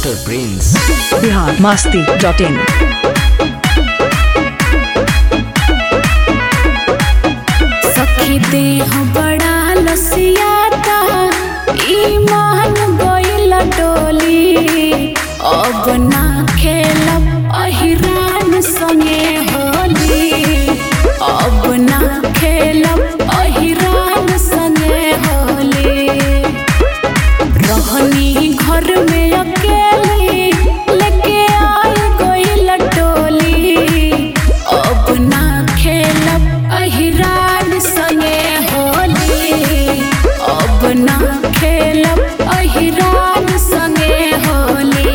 Master prince Bihar Masti dot in सखी देह बड़ा लसियाता ईमान गइल डोली अब ना खेलब अहिरान संगे होली अब ना खेलब अहिरान संगे होली रहनी घर में अकेली लेके आई गइल टोली अब ना खेलब अहिरान संगे होली अब ना खेलब अहिरान संगे होली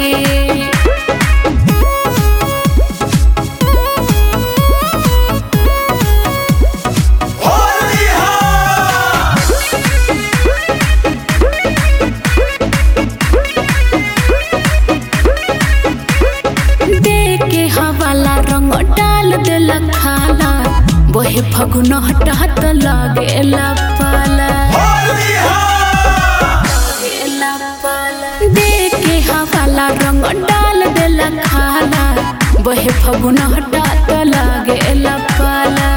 दे के हवाला रंग डाल देला खाला बोहे फगुन हटहत लागेला पाला लागेला पाला। दे के हवाला रंग डाल देला खाला बोहे फगुन हटहत लागेला पाला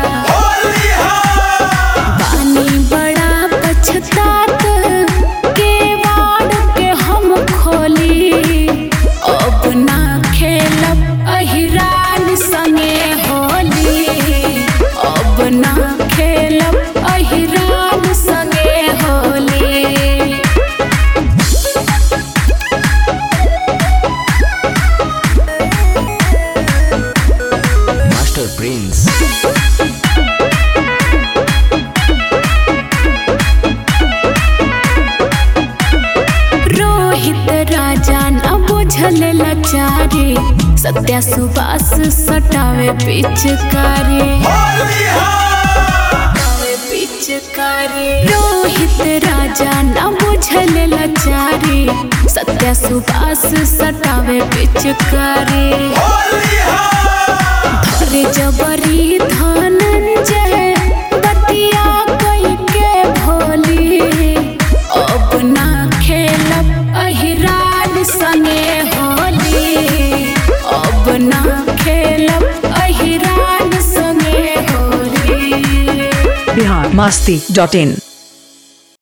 पानी बड़ा पछतात के वाड़ के हम खोली अब ना खेलब अहिरान संगे होली अब ना खेलब अहिरान संगे होली मास्टर प्रिंस रोहित राजा न बुझल लाचारी सत्या सुबास सटावे पिचकारी पिचकारी रोहित राजा न बुझल लाचारी सत्या सुबास सटावे पिचकारी धरे जबरी धनंजय बतिया कई के भोली अब ना खेलब अहिरान संगे होली अब ना खेलब अहिरान संगे होली बिहार मास्ती डॉट इन